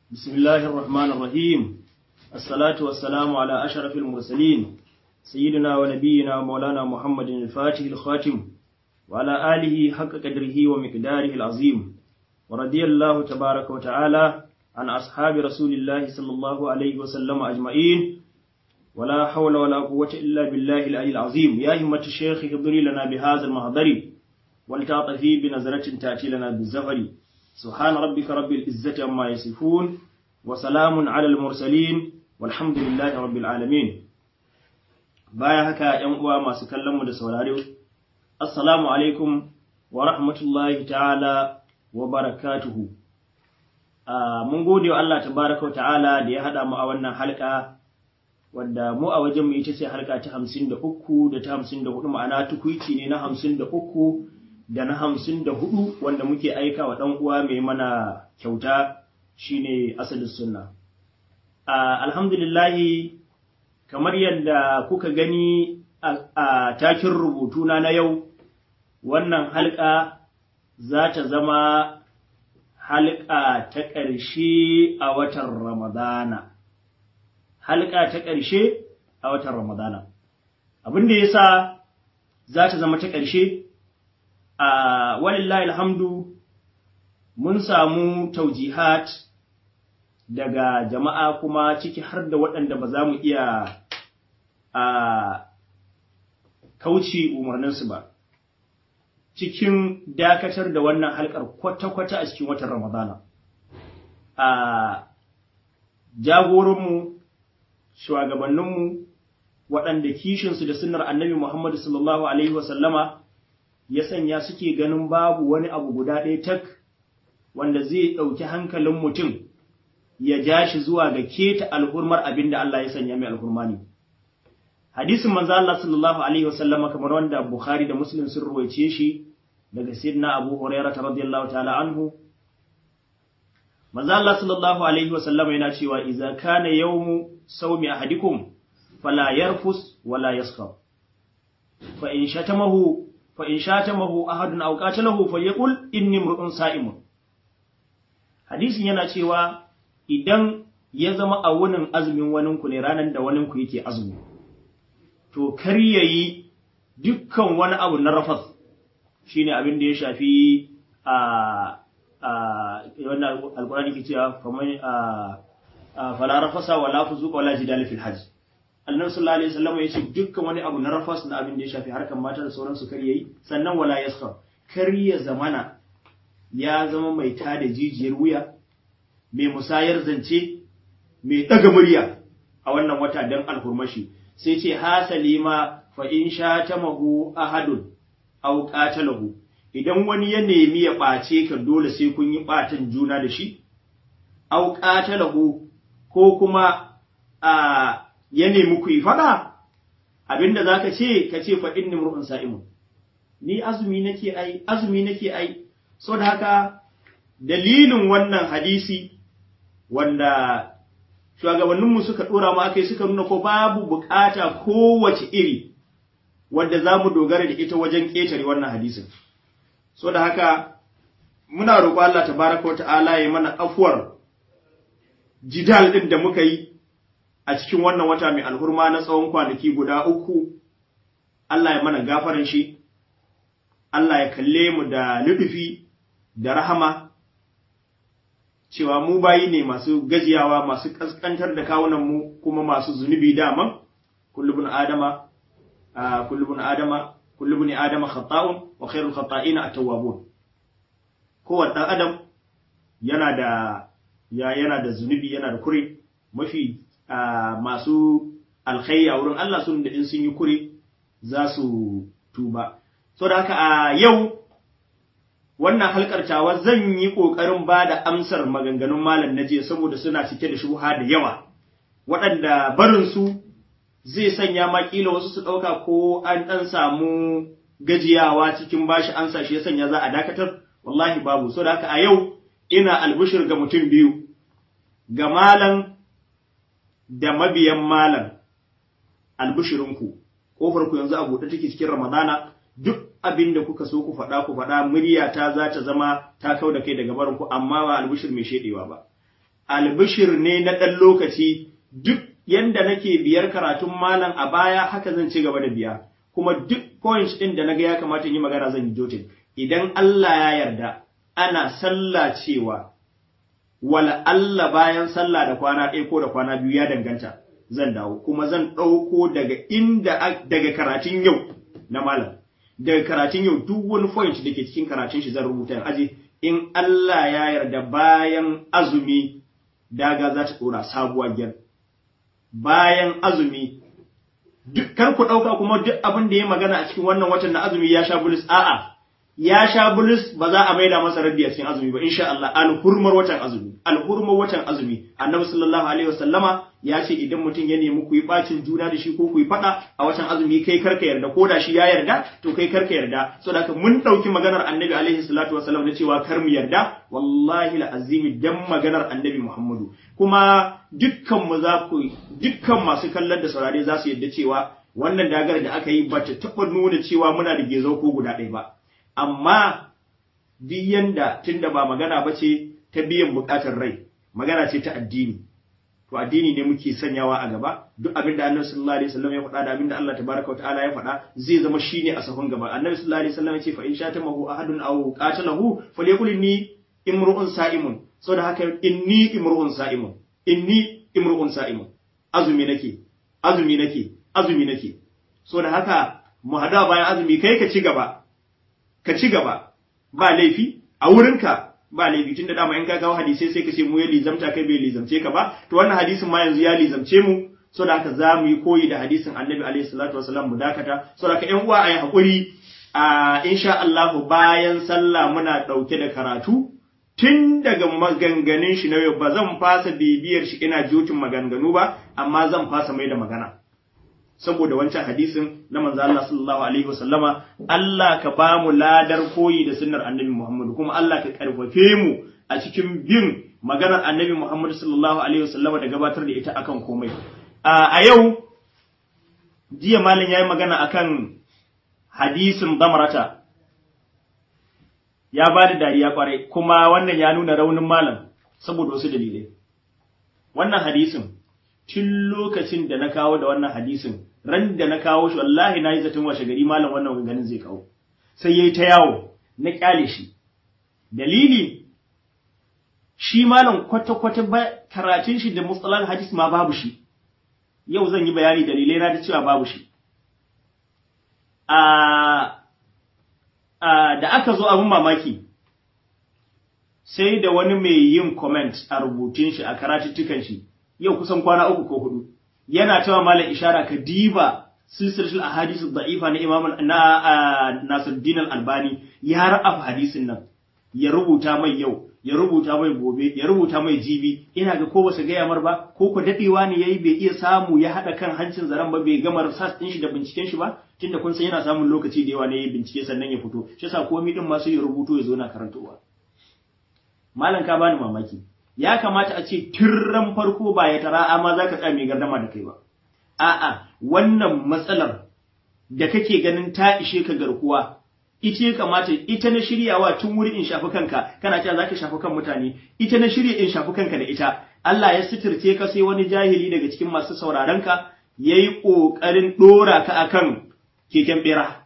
بسم الله الرحمن الرحيم الصلاة والسلام على أشرف المرسلين سيدنا ونبينا ومولانا محمد الفاتح الخاتم وعلى آله حق قدره ومقداره العظيم ورضي الله تبارك وتعالى عن أصحاب رسول الله صلى الله عليه وسلم أجمعين ولا حول ولا قوة إلا بالله العلي العظيم يا همة الشيخ اهضري لنا بهذا المحضر ولتعطفي بنظرة تأتي لنا بالزفر سبحان ربك رب العزة عما يصفون وسلام على المرسلين والحمد لله رب العالمين baya haka ‘yan uwa masu kallonmu da saurare, Assalamu alaikum wa rahmatullahi ta'ala wa barakatuhu. Mun gode wa Allah tabaraka ta'ala da ya haɗa mu a wannan halka, wadda mu a wajenmu ita ce halka ta hamsin da uku da ta hamsin da hudu ma'ana tukwici ne na hamsin da uku da na hamsin da hudu wanda muke aika wa ɗan uwa mai mana kyauta shine asalin sunna. Alhamdulillahi kamar yadda kuka gani a takin rubutuna na yau wannan halka za ta zama halka ta ƙarshe a watan ramadana halka ta ƙarshe a watan ramadana abin da ya sa za ta zama ta ƙarshe a walillahi alhamdu mun samu taujihat daga jama'a kuma ciki har da waɗanda ba za mu iya a kauce umarninsu ba cikin dakatar da wannan halkar kwata-kwata a cikin watan ramadana a jagoranmu shugabanninmu waɗanda kishinsu da sunnar annabi muhammadu sallallahu alaihi wasallama ya sanya suke ganin babu wani abu guda ɗaya tak wanda zai ɗauki hankalin mutum ya ja shi zuwa ga keta alhurmar abin da Allah ya sanya mai alhurma ne. Hadisin manzo Allah sallallahu alaihi wasallam kamar wanda Bukhari da Muslim sun ruwaice shi daga Sayyidina Abu Hurairah radiyallahu ta'ala anhu. Manzo Allah sallallahu alaihi wasallam yana cewa idza kana yawmu sawmi ahadikum fala yarfus wala yaskhab. Fa in shatamahu fa in shatamahu ahadun aw qatalahu falyaqul inni imru'un sa'imun. Hadisin yana cewa idan ya zama a wunin azumin waninku ne ranar da waninku yake azumi, to kar ya yi dukkan wani abu na rafas shi ne abin da ya shafi a wannan alkurani ke cewa fala rafasa wa lafi zuƙa wala jidali fil hajj annabi sallallahu alaihi wasallam ya ce dukkan wani abu na rafas na abin da ya shafi harkan mata da sauransu kar yayi sannan wala yaskhar kar ya zamana ya zama mai tada jijiyar wuya mai musayar zance mai ɗaga murya a wannan wata don alhurmashi sai ce hasali ma fa in sha ta mahu ahadun au qatalahu idan wani ya nemi ya ɓace ka dole sai kun yi ɓatan juna da shi au qatalahu ko kuma a ya nemi ku yi faɗa abinda zaka ce ka ce fa inni mur'un sa'imun ni azumi nake ai azumi nake ai so da haka dalilin wannan hadisi wanda shugabanninmu suka ɗora mu aka yi suka nuna ko babu bukata kowace iri wadda za mu dogara da ita wajen ƙetare wannan hadisin. So da haka muna roƙo Allah tabaraka wa ta'ala ya mana afuwar jidal ɗin da muka yi a cikin wannan wata mai alhurma na tsawon kwanaki guda uku, Allah ya mana gafaran shi, Allah ya kalle mu da luɗufi da rahama cewa mu bayi ne masu gajiyawa masu kaskantar da kawunanmu kuma masu zunubi daman kullubun adama kullubun adama kullubun adama khata'un wa khairul khata'ina at-tawwabun kowanne dan adam yana da ya yana da zunubi yana da kure mafi masu alkhairi a wurin Allah sun da in sun yi kure za su tuba so da haka a yau wannan halkar tawa zan yi ƙoƙarin ba da amsar maganganun malam na jiya saboda suna cike da shuha da yawa waɗanda barinsu zai sanya ma ƙila wasu su ɗauka ko an ɗan samu gajiyawa cikin bashi ansa shi ya sanya za a dakatar wallahi babu so da haka a yau ina albishir ga mutum biyu ga malam da mabiyan malam albishirinku ƙofar ku yanzu a buɗe take cikin ramadana duk abin da kuka so ku faɗa ku faɗa muryata za ta zama ta kau da kai daga barinku amma ba albishir mai shedewa ba albishir ne na ɗan lokaci duk yanda nake biyar karatun malam a baya haka zan ci gaba da biya kuma duk points ɗin da naga ya kamata yi magana zan yi jotin idan Allah ya yarda ana sallah cewa wala Allah bayan sallah da kwana ɗaya ko da kwana biyu ya danganta zan dawo kuma zan ɗauko daga inda daga karatun yau na malam daga karatun yau duk wani point da ke cikin karatun shi zan rubuta aje in Allah ya yarda bayan azumi daga za ta ɗora sabuwar gyar bayan azumi duk kar ku ɗauka kuma duk abin da ya magana a cikin wannan watan na azumi ya sha bulus a'a ya sha bulus ba za a maida masa raddi a cikin azumi ba insha Allah alhurmar watan azumi alhurmar watan azumi annabi sallallahu alaihi wasallama ya ce idan mutum ya nemi ku yi bacin juna da shi ko ku yi fada a watan azumi kai karka yarda ko da shi ya yarda to kai karka yarda saboda haka mun dauki maganar annabi alaihi salatu wasallam na cewa kar mu yarda wallahi azimi dan maganar annabi Muhammadu kuma dukkan mu za ku dukkan masu kallon da saurare za su yarda cewa wannan dagar da aka yi ba ta taɓa nuna cewa muna da gezo ko guda ɗaya ba amma duk yanda tunda ba magana ba ce ta biyan bukatar rai magana ce ta addini to addini ne muke sanyawa a gaba duk abin da annabi sallallahu alaihi wasallam ya faɗa da abin da Allah tabaraka wa ta'ala ya faɗa zai zama shine a sahun gaba annabi sallallahu alaihi wasallam ya ce fa in shatamahu ahadun aw qatalahu falyakul inni imru'un sa'imun saboda haka inni imru'un sa'imun inni imru'un sa'imun azumi nake azumi nake azumi nake saboda haka mu hada bayan azumi kai ka ci gaba ka ci gaba ba laifi a wurinka ba laifi tunda dama in ka kawo hadisai sai ka ce mu ya lizamta kai bai lizamce ka ba to wannan hadisin ma yanzu ya lizamce mu so da haka za mu yi koyi da hadisin annabi alaihi salatu wasalam mu dakata so da haka ƴan uwa a yi haƙuri a insha Allah bayan sallah muna ɗauke da karatu tun daga maganganun shi na yau ba zan fasa bibiyar shi ina jotin maganganu ba amma zan fasa mai da magana saboda wancan hadisin na manzo Allah sallallahu alaihi wasallama Allah ka ba mu ladar koyi da sunnar annabi Muhammad kuma Allah ka karfafe mu a cikin bin maganar annabi Muhammad sallallahu alaihi wasallama da gabatar da ita akan komai a yau jiya malam yayi magana akan hadisin damarata ya ba da dariya kwarai kuma wannan ya nuna raunin malam saboda wasu dalilai wannan hadisin tun lokacin da na kawo da wannan hadisin ran da na kawo shi wallahi na yi zaton washe gari malam wannan ganin zai kawo sai yayi ta yawo na kyale shi dalili shi malam kwata-kwata ba karatun shi da mustalah hadis ma babu shi yau zan yi bayani dalilai na da cewa babu shi a da aka zo abin mamaki sai da wani mai yin comment a rubutun shi a karatuttukan shi yau kusan kwana uku ko hudu yana cewa malam ishara ka diba silsilatul ahadith da'ifa na imam na Nasiruddin al-Albani ya ra'af hadisin nan ya rubuta mai yau ya rubuta mai gobe ya rubuta mai jibi ina ga ko basu gaya mar ba ko ko dadewa ne yayi bai iya samu ya hada kan hancin zaren ba bai gama research din shi da binciken shi ba tunda kun san yana samun lokaci da yawa ne yayi bincike sannan ya fito shi yasa komai din ma sai ya rubuto ya zo na karantowa malam ka bani mamaki ya kamata a ce tirran farko ba ya tara amma za ka tsaya mai gardama da kai ba. A'a, wannan matsalar da kake ganin ta ishe ka garkuwa, ita ya kamata ita na shiryawa tun wuri in shafi kanka, kana cewa za ka shafi kan mutane, ita na shirya in shafi kanka da ita. Allah ya sitirce ka sai wani jahili daga cikin masu sauraron ka ya yi ƙoƙarin ɗora ka akan keken ɓera.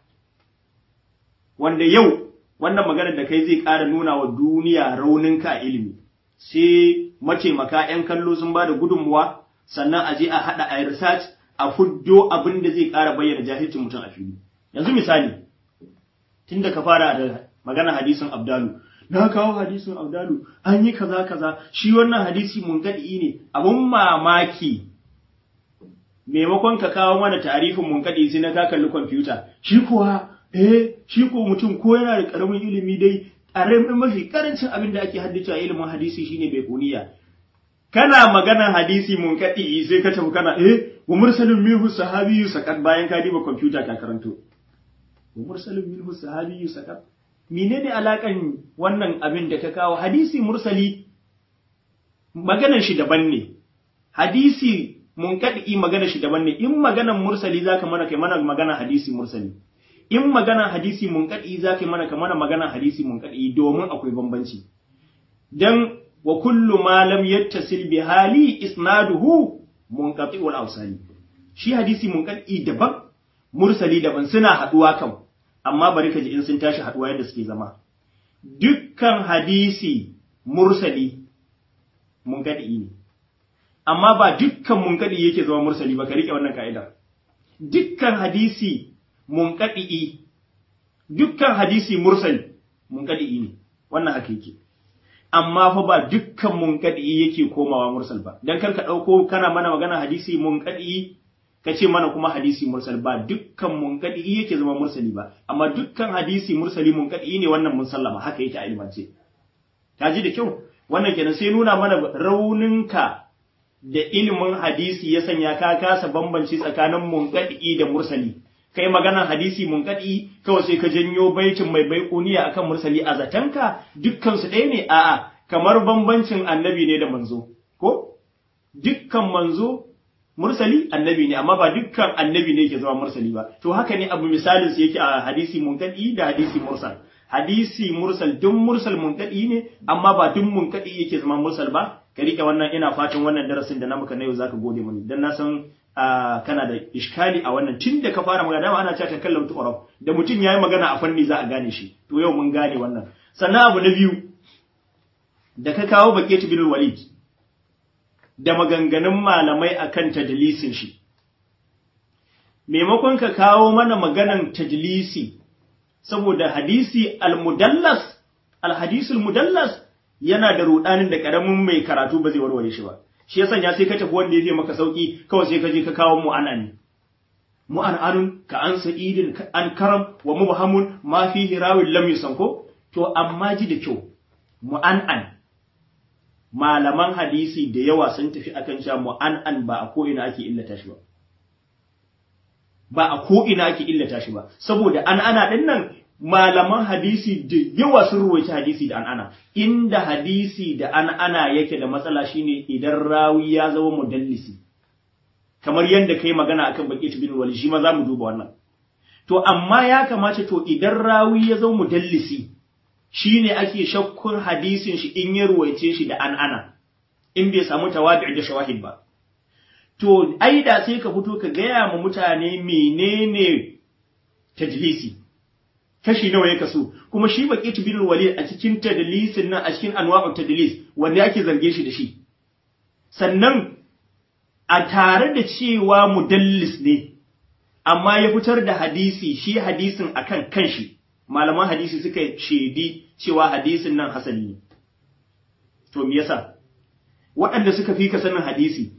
Wanda yau, wannan maganar da kai zai ƙara nuna wa duniya rauninka a ilimi. sai mataimaka ‘yan kallo sun ba da gudunmuwa, sannan a je a haɗa a research a fuddo abin da zai ƙara bayyana jahilcin mutum a fili. Yanzu misali, tun da ka fara da magana hadisin Abdalu, na kawo hadisin Abdalu, an yi kaza kaza, shi wannan hadisi mun gaɗi ne, abun mamaki. Maimakon ka kawo mana tarifin mun gaɗi sai na ka kalli kwamfuta, shi kuwa, eh, shi ko mutum ko yana da ƙaramin ilimi dai ƙaramin mafi ƙarancin abin da ake haddace a ilimin hadisi shine bai kuniya kana magana hadisi mun kadi sai ka tafi kana eh wa mursalin minhu sahabiyyu sakat bayan ka diba computer ka karanto wa mursalin minhu sahabiyyu sakat menene alakan wannan abin da ka kawo hadisi mursali maganar shi daban ne hadisi mun kadi maganar shi daban ne in maganar mursali zaka mana kai mana magana hadisi mursali in magana hadisi munkaɗi za ka yi mana kamar magana hadisi munkaɗi domin akwai bambanci. Don wa kullu ma lam yattasil bi hali isnaduhu munqati'ul awsali shi hadisi munqati daban mursali daban suna haduwa kan amma bari ka ji in sun tashi haduwa yadda suke zama dukkan hadisi mursali munqati ne amma ba dukkan munqati yake zama mursali ba ka rike wannan ka'ida dukkan hadisi munqati dukkan hadisi mursali munqati ne wannan haka yake amma fa ba dukkan munqadi yake komawa mursal ba dan kar ka dauko kana mana magana hadisi munqadi ka ce mana kuma hadisi mursal ba dukkan munqadi yake zama mursali ba amma dukkan hadisi mursali munqadi ne wannan mun sallama haka yake a ilmance ta ji da kyau wannan kenan sai nuna mana rauninka da ilimin hadisi ya sanya ka kasa bambanci tsakanin munqadi da mursali kai maganar hadisi munqadi kawai sai ka janyo baitin mai baikuniya akan mursali a zatanka dukkan su ɗaya ne a'a kamar bambancin annabi ne da manzo ko dukkan manzo mursali annabi ne amma ba dukkan annabi ne yake zama mursali ba to haka ne abu misalin su yake a hadisi munqadi da hadisi mursal hadisi mursal duk mursal munqadi ne amma ba duk munqadi yake zama mursal ba ka rike wannan ina fatan wannan darasin da na maka na yau zaka gode mani dan na san kana da iskali a wannan tun da ka fara magana dama ana cewa takallam tuqrab da mutum yayi magana a fanni za a gane shi to yau mun gane wannan sannan abu na biyu da ka kawo baqiyatu bin walid da maganganun malamai akan tadlisin shi maimakon ka kawo mana maganan tadlisi saboda hadisi al-mudallas al-hadisul mudallas yana da rudanin da karamin mai karatu ba zai warware shi ba shi ya sanya sai ka tafi wanda ya maka sauki kawai sai ka je ka kawo mu'anani mu'ananun ka an sa'idin an karam wa mubhamun ma fi hirawin lam yusanko to amma ji da kyau mu'anan malaman hadisi da yawa sun tafi akan cewa mu'anan ba a ko ina ake illata shi ba ba a ko ina ake illata shi ba saboda an ana din nan malaman hadisi da yawa sun ruwaita hadisi da an'ana inda hadisi da an'ana yake da matsala shine idan rawi ya zama mudallisi kamar yadda kai magana akan baqit bin wali shi ma zamu duba wannan to amma ya kamata to idan rawi ya zama mudallisi shine ake shakkun hadisin shi in ya ruwaice shi da an'ana in bai samu tawadi da shawahid ba to ai da sai ka fito ka gaya ma mutane menene tajlisi kashi nawa ya kaso kuma shi baqit bin walid a cikin tadlisin nan a cikin anwa'ut tadlis wanda ake zarge shi da shi sannan a tare da cewa mudallis ne amma ya fitar da hadisi shi hadisin akan kanshi malaman hadisi suka shedi cewa hadisin nan hasali ne to me yasa waɗanda suka fi ka sanin hadisi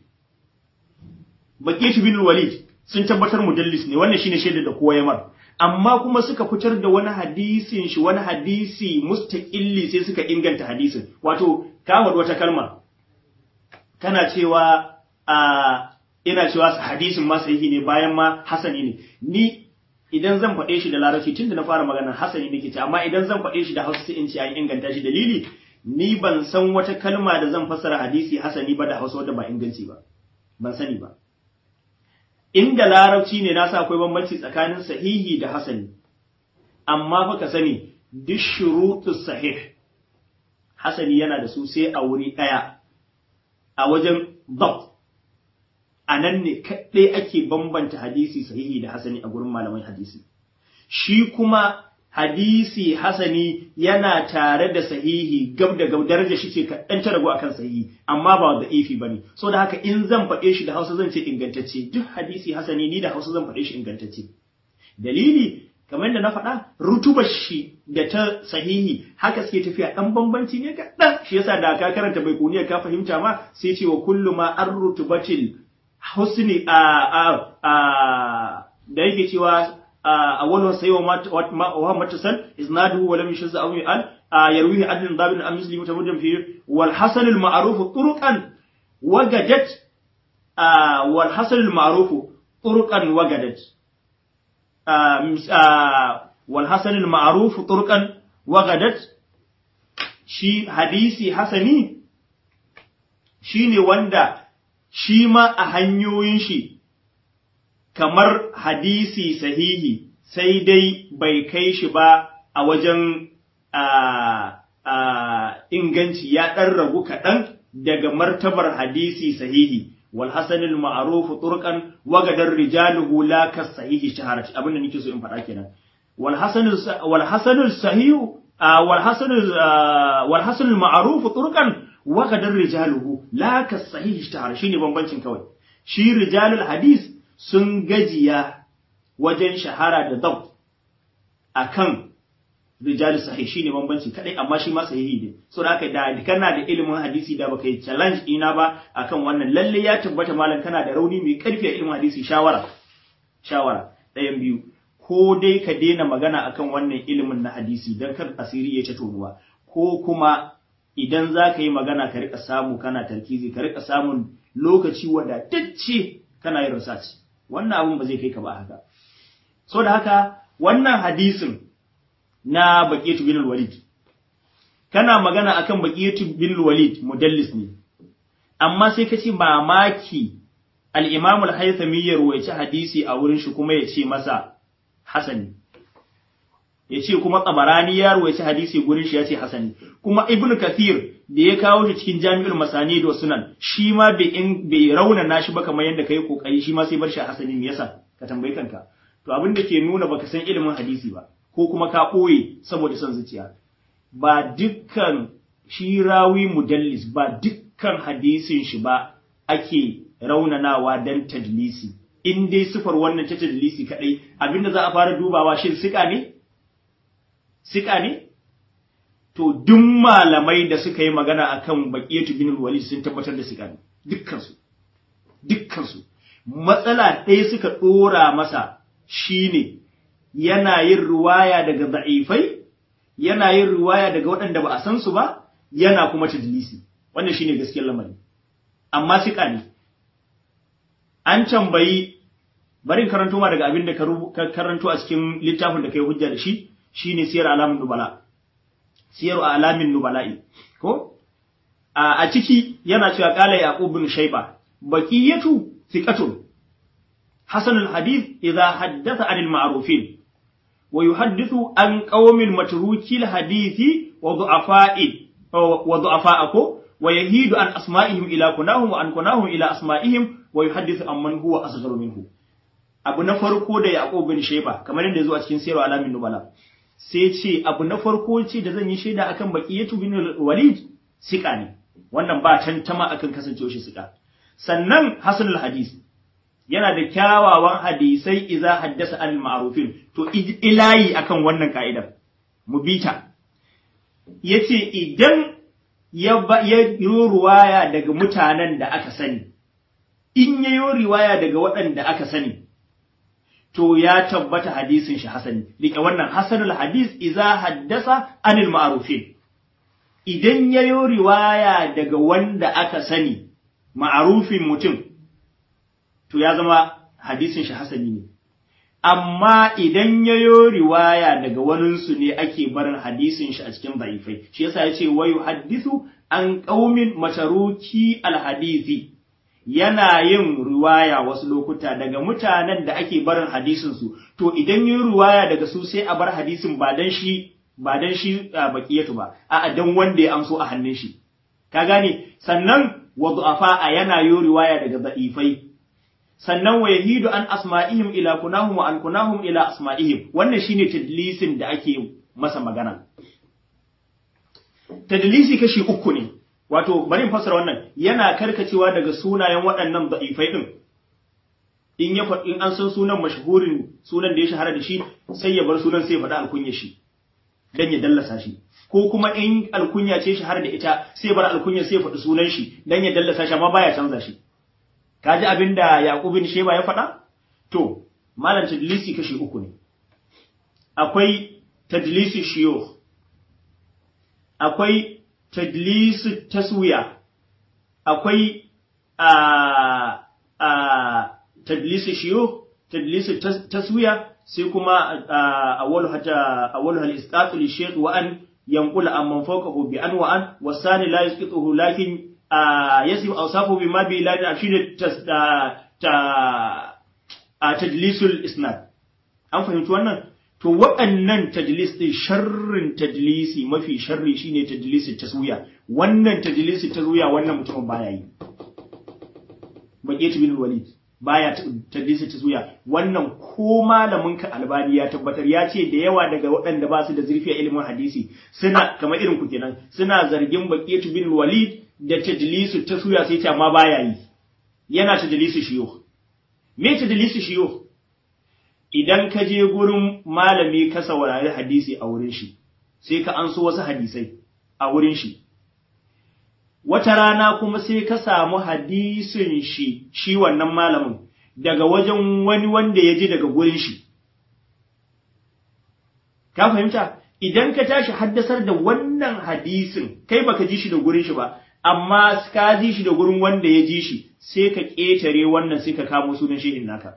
baqit bin walid sun tabbatar mudallis ne wannan shine shaidar da kowa ya mar amma kuma suka fitar da wani hadisin shi wani hadisi mustaqilli sai suka inganta hadisin wato ka wata kalma kana cewa a ina cewa hadisin ma sahihi ne bayan ma hasani ne ni idan zan faɗe shi da larabci tunda na fara magana hasani nake ce amma idan zan faɗe shi da hausa sai in ce an inganta shi dalili ni ban san wata kalma da zan fassara hadisi hasani ba da hausa wadda ba inganci ba ban sani ba inda larabci ne nasa akwai bambanci tsakanin sahihi da hasani amma fa ka sani duk shurutus sahih hasani yana da su sai a wuri ɗaya a wajen dabt a nan ne kaɗai ake bambanta hadisi sahihi da hasani a gurin malaman hadisi shi kuma hadisi hasani yana tare da sahihi gab da gab daraja shi ce kaɗan ta ragu akan sahihi amma ba da ifi bane so da haka in zan faɗe shi da Hausa zan ce ingantacce duk hadisi hasani ni da Hausa zan faɗe shi ingantacce dalili kamar da na faɗa rutubar shi da ta sahihi haka suke tafiya ɗan bambanci ne kaɗan shi yasa da ka karanta bai kuniya ka fahimta ma sai ce wa kullu ma an rutubatil husni a a da yake cewa أوله سيء وهو متصل إسناده ولم يشذ أو يقال يرويه عدل ضابط أم مسلم متمدن فيه والحسن المعروف طرقا وجدت والحسن المعروف طرقا وجدت والحسن المعروف طرقا وجدت shi hadisi hasani shine wanda shi ma a hanyoyin shi kamar hadisi sahihi sai dai bai kai shi ba a wajen inganci ya ɗan ragu kaɗan daga martabar hadisi sahihi wal hasanul ma'ruf turqan wa gadar rijaluhu la kas sahihi shaharat abin da nake so in faɗa kenan wal hasanul wal hasanul sahihu wal hasanul wal hasanul ma'ruf turqan wa gadar rijaluhu la kas sahihi shaharat shine bambancin kawai shi rijalul hadis sun gajiya wajen shahara da dabt akan rijal sahih shine bambanci kadai amma shi ma sahihi ne so da da kana da ilimin hadisi da baka yi challenge ina ba akan wannan lalle ya tabbata malam kana da rauni mai karfi a ilimin hadisi shawara shawara ɗayan biyu ko dai ka daina magana akan wannan ilimin na hadisi dan kar asiri ya ta tonuwa ko kuma idan za ka yi magana ka rika samu kana tarkizi ka rika samun lokaci wadatacce kana yin research wannan abun ba zai kai ka ba haka so da haka wannan hadisin na Baqiyatu bin Walid kana magana akan Baqiyatu bin Walid mudallis ne amma sai ka ce mamaki al-Imam al-Haythami ya ruwaici hadisi a wurin shi kuma ya ce masa hasani ya ce kuma Tabarani ya ruwaici hadisi gurin shi ya ce hasani kuma Ibn Kathir da ya kawo shi cikin Jami'ul Masani da Sunan shi ma bai in bai raunana shi ba kamar yadda kai kokari shi ma sai bar shi hasani me yasa ka tambayi kanka to abin da ke nuna baka san ilimin hadisi ba ko kuma ka ɓoye saboda son zuciya ba dukkan shi rawi mudallis ba dukkan hadisin shi ba ake raunanawa dan tadlisi in dai sifar wannan ta tadlisi kadai abinda za a fara dubawa shin sika ne sika ne to duk malamai da suka yi magana akan baqiyatu bin walid sun tabbatar da sika ne dukkan su dukkan su matsala ɗaya suka ɗora masa shine yana yin ruwaya daga da'ifai yana yin ruwaya daga waɗanda ba a san su ba yana kuma tadlisi wannan shine gaskiyar lamari amma sika ne an tambayi bari karanto ma daga abin da ka karanto a cikin littafin da kai hujja da shi shine siyar alamin nubala siyar alamin nubala'i ko a ciki yana cewa qala yaqub bin shayba baqiyatu thiqatun حسن الحديث إذا حدث عن المعروفين ويحدث عن قوم متروكي الحديث وضعفاء وضعفاءكم ويهيد عن أسمائهم إلى كناهم وعن كناهم إلى أسمائهم ويحدث عن من هو أصغر منه abu na farko da Yaqub bin Shayba kamar yadda zuwa cikin Sirru Alamin Nubala sai ce abu na farko ce da zan yi shaida akan Baqiyatu bin Walid sika ne wannan ba tantama akan kasancewa shi sika sannan Hasanul Hadis yana da kyawawan hadisai iza haddasa al ma'rufin to ilayi akan wannan ka'idar mu bita yace idan ya yi ruwaya daga mutanen da aka sani in ya yi riwaya daga waɗanda aka sani to ya tabbata hadisin shi hasani rike wannan hasanul hadis iza haddasa anil ma'rufin idan ya yi riwaya daga wanda aka sani ma'arufin mutum to ya zama hadisin shi hasani ne amma idan ya yi riwaya daga waninsu ne ake barin hadisin shi a cikin da'ifai shi yasa ya ce wayu hadithu an qaumin mataruki alhadisi yana yin riwaya wasu lokuta daga mutanen da ake barin hadisin su to idan yi riwaya daga su sai a bar hadisin ba dan shi ba dan shi baqiyatu ba a'a dan wanda ya amso a hannun shi ka gane sannan wa du'afa yana yi riwaya daga da'ifai sannan wa yahidu an asma'ihim ila kunahum wa an kunahum ila asma'ihim wannan shine tadlisin da ake masa magana tadlisi kashi uku ne wato bari in fassara wannan yana karkacewa daga sunayen waɗannan da'ifai din in ya in an san sunan mashhurin sunan da ya shahara da shi sai ya bar sunan sai ya faɗa alkunya shi dan ya dallasa shi ko kuma in alkunya ce shahara da ita sai ya bar alkunya sai ya faɗi sunan shi dan ya dallasa shi amma baya canza shi kaji abin da Yaqub bin Sheba ya faɗa? To, malam tadlisi kashi uku ne. Akwai tadlisi shiyukh, akwai tadlisi taswiya, akwai a a tadlisi shiyukh, tadlisi taswiya sai kuma awwalu hatta awwalu hal isqatu li shaykh wa an yanqula amman fawqahu bi an wa an wasani la yasqituhu lakin yasif awsafu bima bi la shine ta ta tadlisul isnad an fahimci wannan to waɗannan tadlis ɗin sharrin tadlisi mafi sharri shine tadlisi taswiya wannan tadlisi taswiya wannan mutumin baya yi baqiyat bin walid baya tadlisi taswiya wannan ko malamin ka albani ya tabbatar ya ce da yawa daga waɗanda ba su da zurfi a ilimin hadisi suna kamar irin ku kenan suna zargin baqiyat bin walid da tadlisu taswiya sai ce amma baya yi yana tadlisu shiyo me tadlisu shiyo idan ka je gurin malami ka saurari hadisi a wurin shi sai ka anso wasu hadisai a wurin shi wata rana kuma sai ka samu hadisin shi shi wannan malamin daga wajen wani wanda ya ji daga gurin shi ka fahimta idan ka tashi haddasar da wannan hadisin kai baka ji shi da gurin shi ba amma ka ji shi da gurin wanda ya ji shi sai ka ƙetare wannan sai ka kamo sunan shehin naka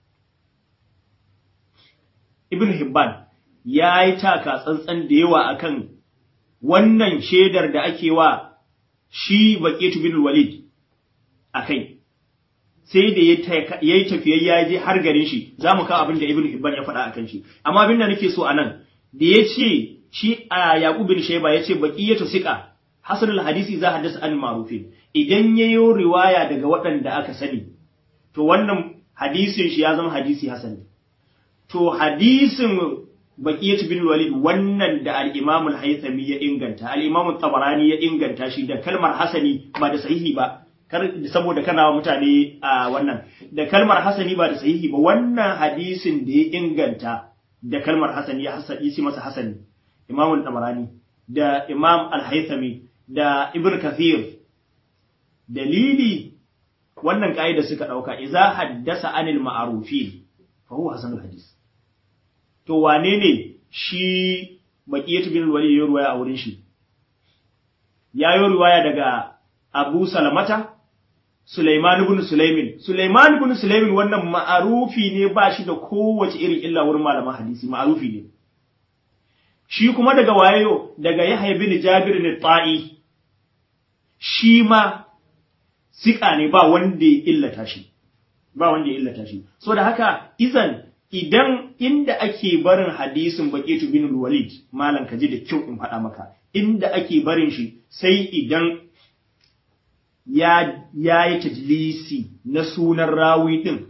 Ibn Hibban ya yi taka tsantsan da yawa akan wannan shaidar da ake wa shi Baqitu bin Walid akai sai da ya yi tafiyar ya je har garin shi za mu kawo abin da Ibn Hibban ya faɗa akan shi amma abin da nake so anan da ya ce shi a Yaqub bin Shayba ya ce baqiyatu siqa hasanul hadisi za haddasa an ma'rufin idan yayo riwaya daga waɗanda aka sani to wannan hadisin shi ya zama hadisi hasani to hadisin baqiyat bin walid wannan da al-imam al-haythami ya inganta al-imam tabarani ya inganta shi da kalmar hasani ba da sahihi ba kar saboda kana wa mutane a wannan da kalmar hasani ba da sahihi ba wannan hadisin da ya inganta da kalmar hasani ya hasani shi masa hasani imam al-tabarani da imam al-haythami da ibn kathir dalili wannan ka'ida suka dauka idza haddasa anil ma'rufin fa huwa hasanul hadis to wane ne shi baqiyatu bin walid ya ruwaya a wurin shi ya yi ruwaya daga Abu Salamata Sulaiman ibn Sulaimin Sulaiman ibn Sulaimin wannan ma'arufi ne ba shi da kowace irin illa wurin malaman hadisi ma'arufi ne shi kuma daga wayo daga Yahya bin Jabir ne ta'i shi ma sika ne ba wanda ya illata shi ba wanda ya illata shi so da haka izan idan inda ake barin hadisin baqitu bin walid malam kaji da kyau in faɗa maka inda ake barin shi sai idan ya yayi tajlisi na sunan rawi din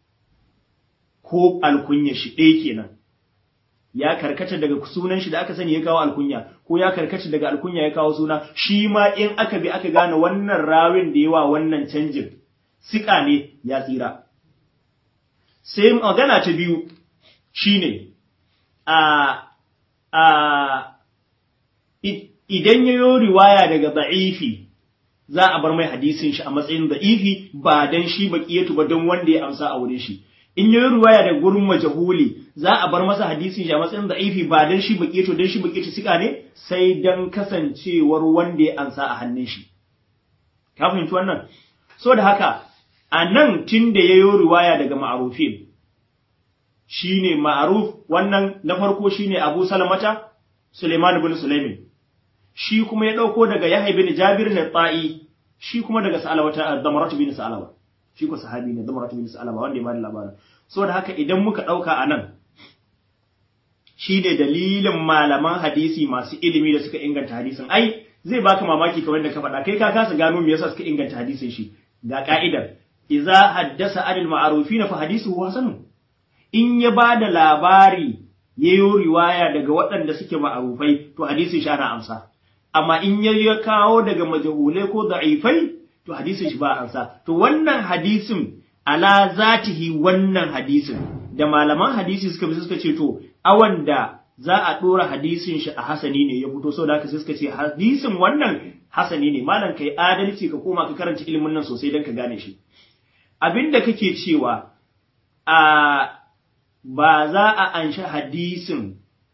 ko alkunya shi ɗaya kenan ya karkata daga sunan shi da aka sani ya kawo alkunya ko ya karkata daga alkunya ya kawo suna shi ma in aka bi aka gane wannan rawin da yawa wannan canjin sika ne ya tsira sai magana ta biyu shine a a idan yayo riwaya daga da'ifi za a bar mai hadisin shi a matsayin da'ifi ba dan shi baqiyatu ba dan wanda ya amsa a wurin shi in yayi riwaya da gurin majahuli za a bar masa hadisin shi a matsayin da'ifi ba dan shi baqiyatu dan shi baqiyatu sika ne sai dan kasancewar wanda ya amsa a hannun shi ka fahimci wannan so da haka a nan tun da ya yi riwaya daga ma'arufin shi ne ma'aruf wannan na farko shi ne abu salamata suleiman bin sulaimin shi kuma ya ɗauko daga yahya bin jabir na ta'i shi kuma daga sa'alawata damaratu bin sa'alawa shi ko sahabi ne damaratu bin sa'alawa wanda ya bada labarin so da haka idan muka ɗauka a nan shi ne dalilin malaman hadisi masu ilimi da suka inganta hadisin ai zai baka mamaki kamar da ka faɗa kai ka kasa gano me yasa suka inganta hadisin shi ga ka'idar iza haddasa anil ma'arufina fa hadisuhu hasanun in ya bada labari yayo riwaya daga waɗanda suke ma'arufai to hadisin shi ana amsa amma in ya kawo daga majhulai ko da'ifai to hadisin shi ba amsa to wannan hadisin ala zatihi wannan hadisin da malaman hadisi suka bi suka ce to awan da za a dora hadisin shi a hasani ne ya fito saboda haka sai suka ce hadisin wannan hasani ne malam kai adalci ka koma ka karanta ilimin nan sosai don ka gane shi abinda kake cewa a ba za a anshi hadisin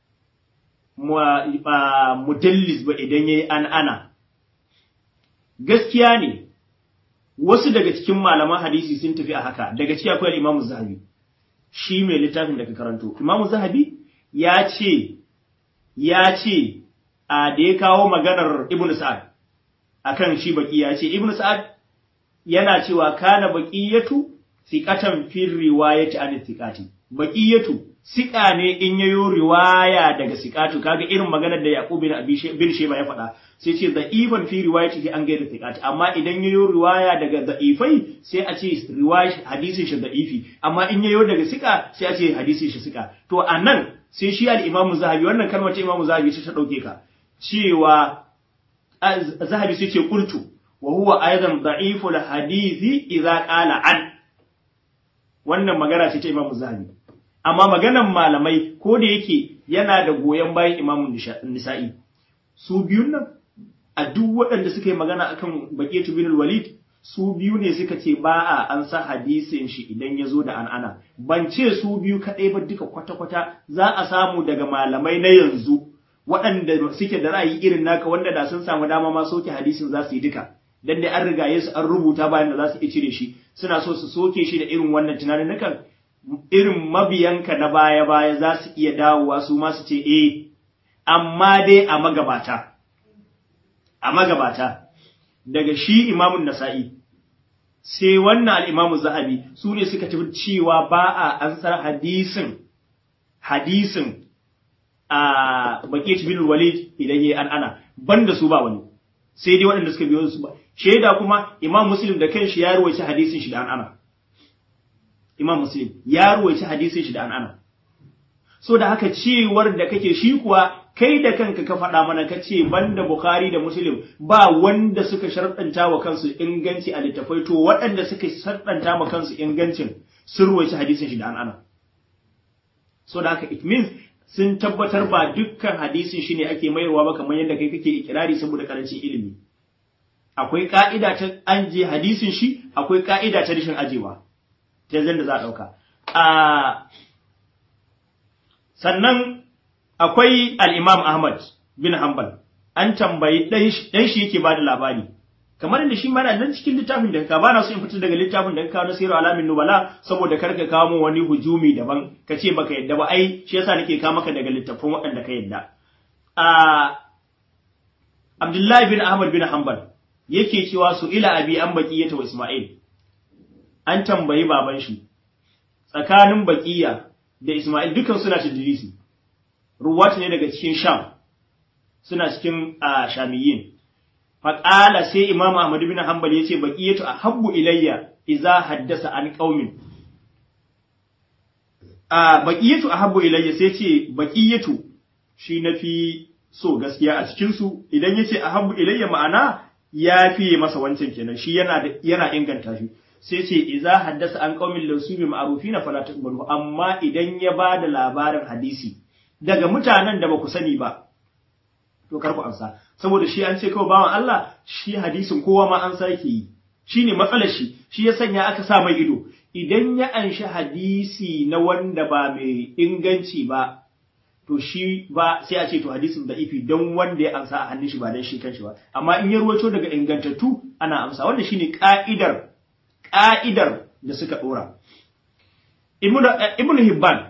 mudallis ba idan yayi an ana gaskiya ne wasu daga cikin malaman hadisi sun tafi a haka daga ciki akwai Imam Zahabi shi mai littafin da ka karanto Imam Zahabi ya ce ya ce a da ya kawo maganar Ibn Sa'ad akan shi baki ya ce Ibn Sa'ad yana cewa kana baqiyatu thiqatan fi riwayati an thiqati baqiyatu siƙa ne in yayo riwaya daga siƙatu kaga irin maganar da Yaqub bin Abi bin Sheba ya faɗa sai ce da'ifan fi riwayatihi an gaida thiqati amma idan yayo riwaya daga da'ifai sai a ce riwaya hadisin shi da'ifi amma in yayo daga siƙa sai a ce hadisin shi siƙa to anan sai shi al-Imam Zahabi wannan kalmar ta Imam Zahabi sai ta dauke ka cewa Zahabi sai ce qultu wa huwa aidan da'iful hadithi idza qala an wannan magana ce ta Imam Zahabi amma maganan malamai ko da yake yana da goyon bayan imamun nisa'i su biyun nan a duk waɗanda suka yi magana akan baƙetu bin walid su biyu ne suka ce ba a an sa hadisin shi idan ya zo da an'ana ban ce su biyu kaɗai ba duka kwata-kwata za a samu daga malamai na yanzu waɗanda suke da ra'ayi irin naka wanda da sun samu dama ma soke hadisin za su yi duka dan dai an riga su an rubuta bayan da za su iya cire shi suna so su soke shi da irin wannan tunanin nakan irin mabiyanka na baya-baya za su iya dawowa su ma su ce, E, amma dai a magabata, a magabata, daga shi imamun nasa'i, sai wannan al'imamun zahabi su ne suka tafi cewa ba a ansar hadisin, hadisin a baƙi bin walid idan ya an ana, ban da su ba wani, sai dai waɗanda suka biyo su ba. Shaida kuma imam Muslim da kanshi ya ruwaci hadisin shi da an ana. Imam Muslim ya ruwaici hadisin shi da an'ana. So da haka cewar da kake shi kuwa kai da kanka ka faɗa mana ka ce banda Bukhari da Muslim ba wanda suka sharɗanta wa kansu inganci a littafai to waɗanda suka sharɗanta wa kansu ingancin sun ruwaici hadisin shi da an'ana. So da haka it means sun tabbatar ba dukkan hadisin shi ne ake mayarwa ba kamar yadda kai kake ikirari saboda karancin ilimi. Akwai ka'ida ta an je hadisin shi, akwai ka'ida ta rashin ajewa. ta da za a ɗauka. Sannan akwai al'imam Ahmad bin Hanbal, an tambayi ɗan shi yake ba da labari, kamar inda shi mana nan cikin littafin da ka bana so in fitar daga littafin da ka kawo na sirar alamin nubala saboda kar ka kawo wani hujumi daban ka ce baka yadda ba ai shi yasa nake kawo maka daga littafin waɗanda ka yadda. Abdullahi bin Ahmad bin Hanbal yake cewa su ila abi an baki wa Ismail. an tambayi baban shi tsakanin baƙiya da Ismail dukan suna tadrisi ruwat ne daga cikin Sham suna cikin Shamiyin faqala sai Imam Ahmad bin Hanbal yace baqiyatu ahabbu ilayya idza haddasa an qaumin a baqiyatu ahabbu ilayya sai ce baqiyatu shi nafi so gaskiya a cikin su idan yace ahabbu ilayya ma'ana ya fiye masa wancan kenan shi yana yana inganta shi sai ce iza haddasa an qaumin lawsubi ma'rufina fala taqbalu amma idan ya bada labarin hadisi daga mutanen da baku sani ba to karku amsa saboda shi an ce kawai bawan Allah shi hadisin kowa ma an sake yi shine matsalar shi shi ya sanya aka sa mai ido idan ya anshi hadisi na wanda ba mai inganci ba to shi ba sai a ce to hadisin da ifi don wanda ya amsa a hannun shi ba dan shi kanshi ba amma in ya ruwato daga ingantattu ana amsa wanda shine ka'idar ƙa'idar da suka ɗora. Ibn Hibban,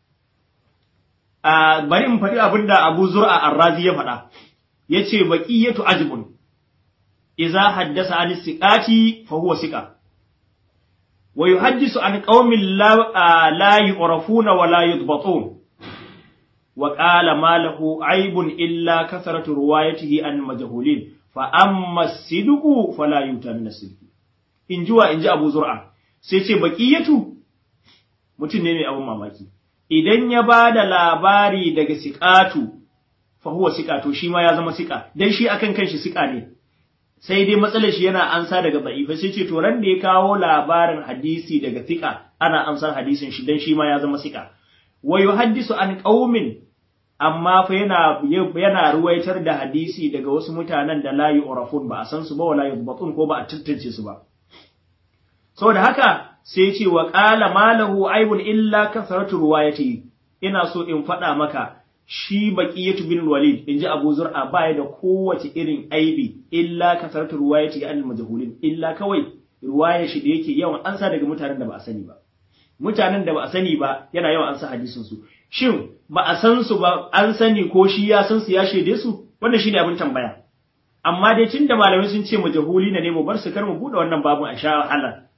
bari in faɗi abin da Abu Zur'a Arrazi ya faɗa, ya ce baƙiyyatu ajibun, iza haddasa an siƙati fa huwa siƙa. Wa yi haddisu an ƙaumin la yi ƙorafuna wa la yi wa ƙala malahu aibun illa kasaratu ruwayatihi an majahulin fa amma sidqu fala yutan nasirki in ji wa in ji abu zur'a sai ce baƙiyatu mutum ne mai abin mamaki idan ya ba da labari daga siƙatu fa huwa siƙa to shi ma ya zama siƙa dan shi akan kanshi siƙa ne sai dai matsalar shi yana ansa daga da'ifa sai ce to ran da ya kawo labarin hadisi daga siƙa ana amsar hadisin shi dan shi ma ya zama siƙa wa yuhaddisu an qaumin amma fa yana yana ruwaitar da hadisi daga wasu mutanen da la yu'rafun ba a san su ba wala yudbatun ko ba a tantance su ba saboda haka sai ce wa qala malahu aibun illa kasratu ruwayati ina so in faɗa maka shi baqiyatu bin walid inji abu zur'a baya da kowace irin aibi illa kasratu ruwayati an majhulin illa kawai ruwayar shi da yake yawan ansa daga mutanen da ba a sani ba mutanen da ba a sani ba yana yawan ansa hadisin su shin ba a san su ba an sani ko shi ya san su ya shaide su wannan shine abin tambaya amma dai tunda malamai sun ce majhuli ne mu bar su kar mu bude wannan babun a sha wahala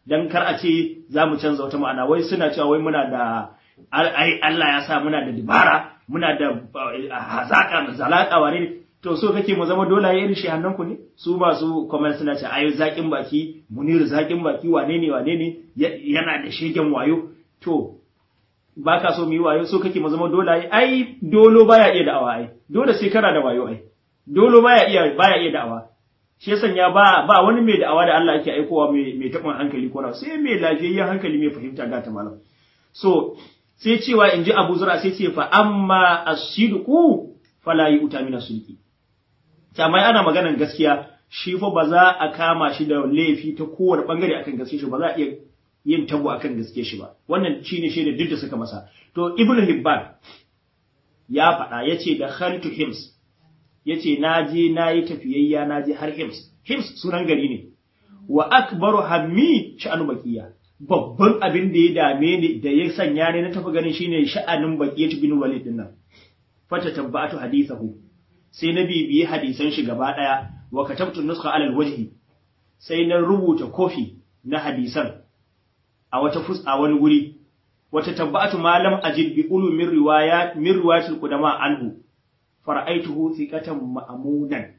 dan kar a ce za mu canza wata ma'ana wai suna cewa wai muna da ai Allah ya sa muna da dibara muna da hazaka zalaka wane to so kake mu zama dole irin shi ku ne su masu comment suna ce ai zakin baki munir zakin baki wane ne wane ne yana da shegen wayo to baka so mu yi wayo so kake mu zama dole ai dolo baya iya da'awa ai dole sai kana da wayo ai dolo baya iya baya iya da'awa shi yasan ya ba ba wani mai da'awa da Allah yake aikowa mai mai taɓin hankali ko sai mai lafiyayyen hankali mai fahimta ga ta malam so sai cewa in ji Abu Zura sai ce fa amma as-sidqu fala yu'ta min as-sidqi kamar ana maganar gaskiya shi fa ba za a kama shi da laifi ta kowane bangare akan gaske shi ba za a iya yin tabo akan gaske shi ba wannan shine shaida duk da suka masa to ibnu hibban ya faɗa yace da khaltu hims yace naje nayi tafiyayya naje har hims hims sunan gari ne wa akbaru hammi sha'anu baqiya babban abin da ya dame ni da ya sanya ne na tafi ganin shine sha'anin baqiyatu bin walid din nan fata tabbatu hadithahu sai na bibiyi hadisan shi gaba daya wa katabtu nuskha alal wajhi sai na rubuta kofi na hadisan a wata fus a wani guri wata tabbatu malam ajid bi ulumin riwayat min riwayatil qudama anhu fara'aituhu thiqatan ma'munan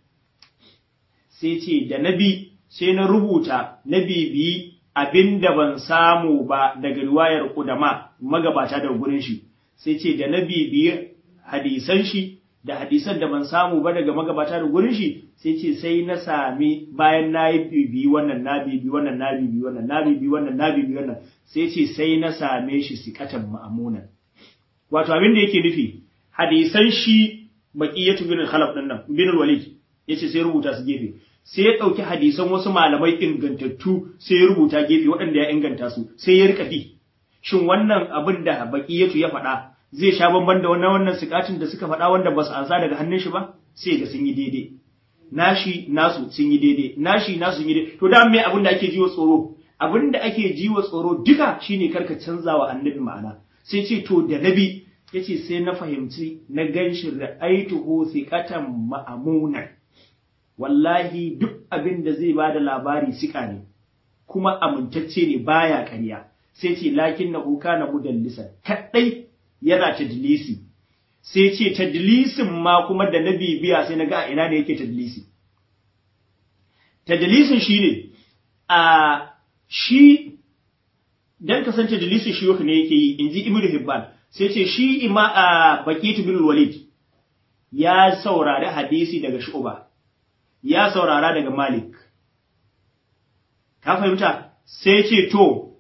sai ce da nabi sai na rubuta na bibiyi abinda ban samu ba daga riwayar qudama magabata daga gurin shi sai ce da na bibiyi hadisan shi da hadisan da ban samu ba daga magabata da gurin shi sai ce sai na sami bayan na yi bibi wannan na bibi wannan na bibi wannan na bibi wannan na bibi wannan sai ce sai na same shi sikatan ma'amunan wato abin da yake nufi hadisan shi baqiyatu bin khalaf din nan bin walid yace sai rubuta su gefe sai ya dauki hadisan wasu malamai ingantattu sai ya rubuta gefe waɗanda ya inganta su sai ya rika bi shin wannan abin da baqiyatu ya faɗa zai sha bamban da wannan wannan sikatin da suka faɗa wanda ba su ansa daga hannun shi ba sai ga sun yi daidai nashi nasu sun yi daidai nashi nasu sun yi daidai to da me abin da ake jiwa tsoro abin da ake jiwa tsoro duka shine karka canza wa annabi ma'ana sai ce to da nabi yace sai na fahimci na ganshi ra'aituhu thiqatan ma'amunan wallahi duk abin da zai bada labari sika ne kuma amintacce ne baya ƙarya sai ce lakin na kana mudallisan kadai yana tadlisi sai ce tadlisin ma kuma da na bibiya sai na ga ina ne yake tadlisi tadlisin shine a shi dan kasance tadlisin shi ne yake yi inji ibnu hibban sai ce shi ima a baqitu bin walid ya saurari hadisi daga shu'ba ya saurara daga malik ka fahimta sai ce to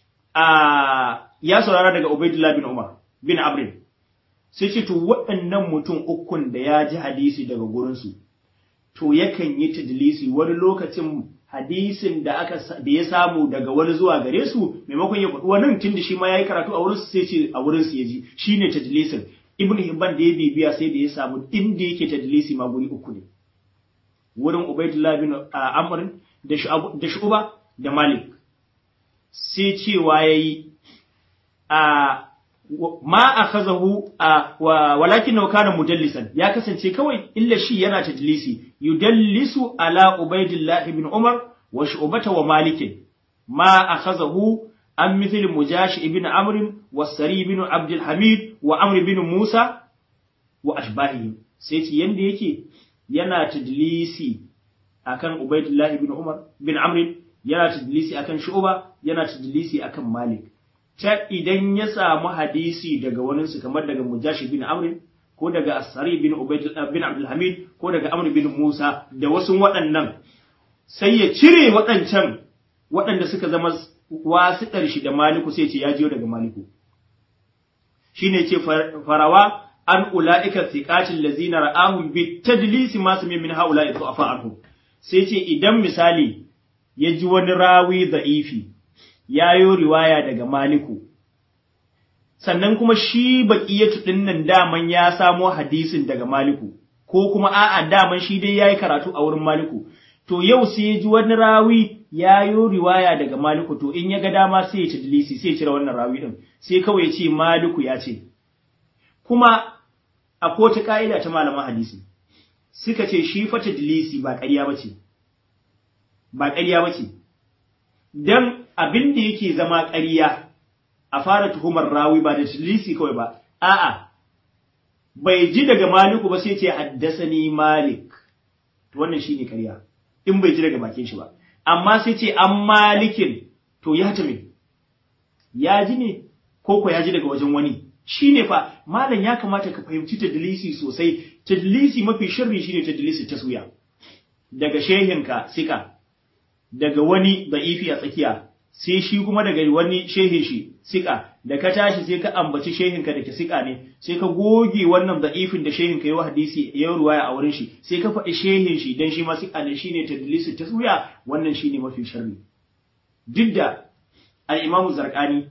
a ya saurara daga ubaidullah bin umar bin Abrin sai ce to waɗannan mutum ukun da ya ji hadisi daga gurinsu to yakan yi tadlisi wani lokacin hadisin da aka da ya samu daga wani zuwa gare su maimakon ya faɗi wannan tunda shi ma yayi karatu a wurin su sai ce a wurin su yaji shine tadlisin ibn hibban da ya bibiya sai da ya samu inda yake tadlisi ma guri uku ne wurin ubaidullah bin amr da da shu'ba da malik sai cewa yayi a ma akhazahu walakin kana mudallisan ya kasance kawai illa shi yana tadlisi yudallisu ala ubaidillah ibn umar wa shu'bata wa malik ma akhazahu an mithl mujash ibn amr wa sari ibn abd alhamid wa amr ibn musa wa ashbahi sai ce yanda yake yana tadlisi akan ubaidillah ibn umar bin amr yana tadlisi akan shu'ba yana tadlisi akan malik ta idan ya samu hadisi daga waninsu kamar daga Mujashi bin Amr ko daga Asari bin Ubayd bin Abdul Hamid ko daga Amr bin Musa da wasu waɗannan sai ya cire waɗancan waɗanda suka zama wasiɗar shi da Maliku sai ce ya jiyo daga Maliku shine ce farawa an ula'ika thiqatil lazina ra'ahum bi tadlisi ma sami min haula'i du'afa anhum sai ce idan misali ya ji wani rawi da'ifi ya yi riwaya daga Maliku, sannan kuma shi baƙiyatu ɗin nan daman ya samo hadisin daga Maliku, ko kuma a'a daman shi dai ya yi karatu a wurin Maliku, to yau sai ya ji wani rawi ya yi riwaya daga Maliku, to in ya ga dama sai ya tadlisi sai ya cire wannan rawi ɗin, sai kawai ya ce Maliku ya ce. Kuma a ta ƙa'ida ta malaman hadisi, suka ce shi fa tadlisi ba ƙarya ba ce, ba ƙarya ba ce. dan abin da yake zama ƙarya a fara tuhumar rawi ba da tadlisi kawai ba a'a bai ji daga maliku ba sai ce haddasani malik to wannan shine ƙarya in bai ji daga bakin shi ba amma sai ce an malikin to ya ta me ya ji ne ko ko ya ji daga wajen wani shine fa malam ya kamata ka fahimci tadlisi sosai tadlisi mafi sharri shine tadlisi taswiya daga shehinka sika daga wani da'ifi a tsakiya sai shi kuma daga wani shehin shi sika da ka tashi sai ka ambaci shehinka da ke sika ne sai ka goge wannan da'ifin da shehinka ya hadisi ya ruwaya a wurin shi sai ka faɗi shehin shi dan shi ma sika ne shine tadlisi taswiya wannan shine mafi sharri duk da al-imamu zarqani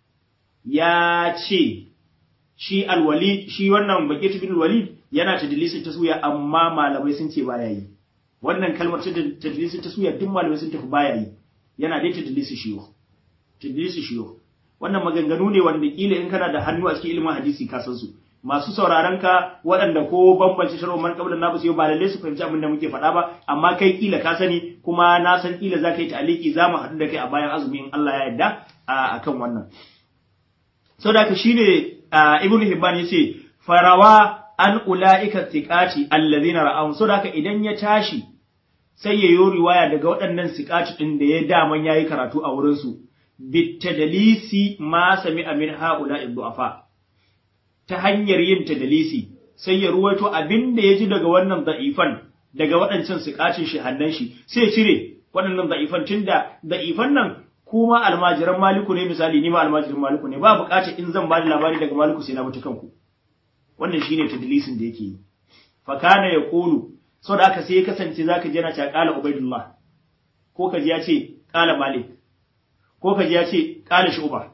ya ce shi al-walid shi wannan baqit bin walid yana tadlisi taswiya amma malamai sun ce baya yi wannan kalmar ta tadlisi taswiya duk malamai sun tafi baya yi yana dai tadlisi shiyo tadlisi shiyo wannan maganganu ne wanda kila in kana da hannu a cikin ilimin hadisi ka san su masu sauraron ka waɗanda ko bambance shar'u man qabla na basu ba lalle su fahimci abin da muke faɗa ba amma kai kila ka sani kuma na san kila za ka yi ta'aliki za mu haɗu da kai a bayan azumi in Allah ya yarda akan wannan saboda haka shine ibnu hibban yace farawa an ula'ika thiqati alladhina ra'ahum saboda haka idan ya tashi sai ya yi riwaya daga waɗannan siƙaci ɗin da ya daman ya yi karatu a wurinsu, bitadalisi ma sami amin ha'ula du'afa ta hanyar yin tadalisi sai ya ruwaito abin da ya ji daga wannan da'ifan daga waɗancan siƙacin shi hannan shi sai ya cire waɗannan da'ifan tun da da'ifan nan kuma almajiran maliku ne misali ni ma almajiran maliku ne ba buƙatar in zan ba da labari daga maliku sai na mutu kanku wannan shine tadlisin da yake yi fa kana yaqulu sau da aka sai ya kasance za ka ji yana cewa ƙala Ubaidullah, ko ka ji ya ce ƙala Malik, ko ka ji ya ce ƙala Shuba.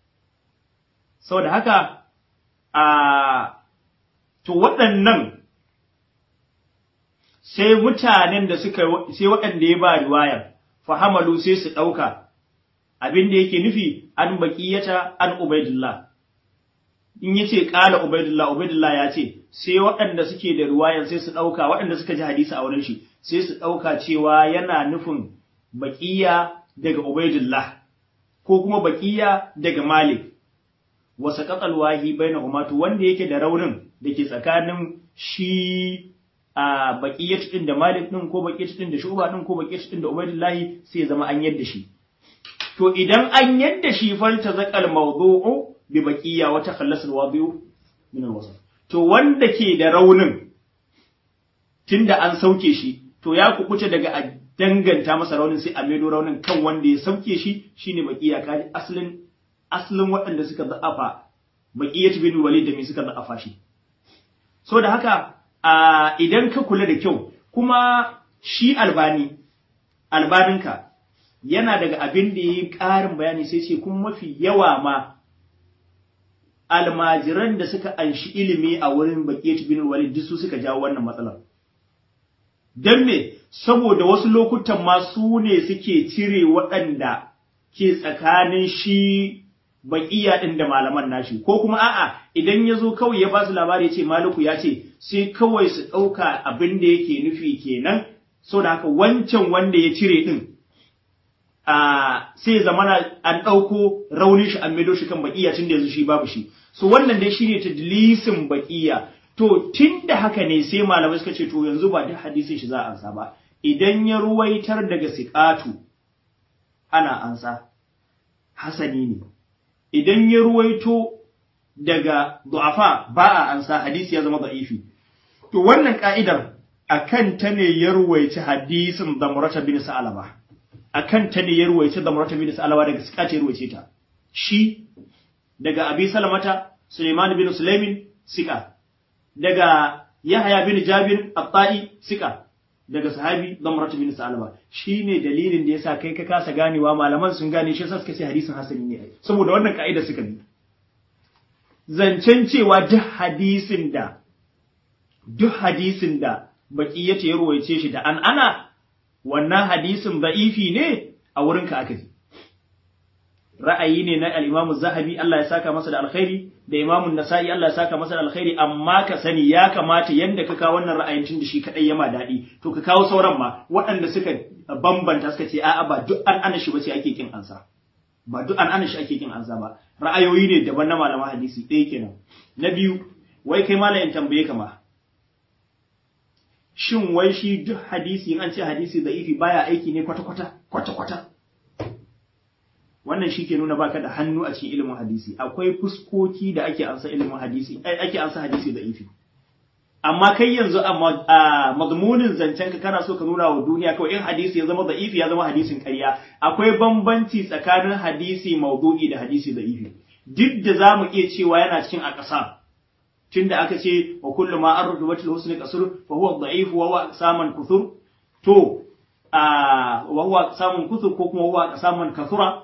Sau da haka, a to waɗannan sai mutanen da suka sai waɗanda ya ba riwayar fahamalu sai su ɗauka abin da yake nufi an baƙiyata an Ubaidullah. in yace qala ubaidullah ubaidullah ya ce sai waɗanda suke da ruwayan sai su ɗauka waɗanda suka ji hadisi a wurin shi sai su ɗauka cewa yana nufin baqiya daga ubaidullah ko kuma baqiya daga malik wa saqatal wahi bainahuma to wanda yake da raunin da ke tsakanin shi a baqiyat din da malik din ko baqiyat din da shuba din ko baqiyat din da ubaidullah sai zama an yadda shi to idan an yadda shi falta zaqal mawdu'u bi baqiya wa takhallasa alwadi'u min alwasf to wanda ke da raunin tunda an sauke shi to ya kukuce daga a danganta masa raunin sai a maido raunin kan wanda ya sauke shi shine baqiya kaji aslin aslin waɗanda suka za'afa baqiyat bin walid da me suka za'afa shi so da haka a idan ka kula da kyau kuma shi albani albaninka yana daga abin da yayi ƙarin bayani sai ce kuma mafi yawa ma almajiran da suka anshi ilimi a wurin Baqiyat bin Walid duk su suka jawo wannan matsalar. Dan me saboda wasu lokutan ma su ne suke cire waɗanda ke tsakanin shi baƙiya ɗin da malaman nashi ko kuma a'a idan ya zo kawai ya ba su labari ya ce maliku ya ce sai kawai su ɗauka abin da yake nufi kenan so da haka wancan wanda ya cire ɗin a sai zamana an ɗauko raunin shi an maido shi kan baƙiya tun da yanzu shi babu shi so wannan dai shine tadlisin baƙiya to tun da haka ne sai malamai suka ce to yanzu ba duk hadisin shi za a ansa ba idan ya ruwaitar daga siƙatu ana ansa hasani ne idan ya ruwaito daga du'afa ba a ansa hadisi ya zama da'ifi to wannan ka'idar akan ta ne ya ruwaici hadisin da murata bin sa'alaba akan ta ne ya ruwaici da murata bin sa'alaba daga siƙatu ya ruwaice ta shi daga abi salamata suleiman bin sulaimin sika daga yahya bin jabir at-ta'i sika daga sahabi damrat bin salama shine dalilin da yasa kai ka kasa ganewa malaman sun gane shi yasa suka ce hadisin hasani ne saboda wannan kaida suka bi zancen cewa duk hadisin da duk hadisin da baki yace ya ruwaice shi da an ana wannan hadisin da'ifi ne a wurin ka aka ji ra'ayi ne na al-Imam Zahabi Allah ya saka masa da alkhairi da Imam Nasa'i Allah ya saka masa da alkhairi amma ka sani ya kamata yanda ka kawo wannan ra'ayin tun da shi kadai yama dadi to ka kawo sauran ma waɗanda suka bambanta suka ce a'a ba duk an ana shi ba sai ake kin ansa ba duk an ana shi ake kin ansa ba ra'ayoyi ne daban na malaman hadisi ɗaya kenan na biyu wai kai malamin tambaye ka ma shin wai shi duk hadisi in an ce hadisi da'ifi baya aiki ne kwata-kwata kwata-kwata wannan shi ke nuna baka da hannu a cikin ilimin hadisi akwai fuskoki da ake ansa ilimin hadisi ake ansa hadisi da'ifi amma kai yanzu a mazmunin zancen ka kana so ka nuna wa duniya kawai in hadisi ya zama da'ifi ya zama hadisin ƙarya akwai bambanci tsakanin hadisi maudu'i da hadisi da'ifi duk da zamu iya cewa yana cikin a ƙasa tunda aka ce wa kullu ma ardu batil husni qasr fa huwa dha'if wa huwa saman kuthur to a wa huwa saman kuthur ko kuma huwa saman kathura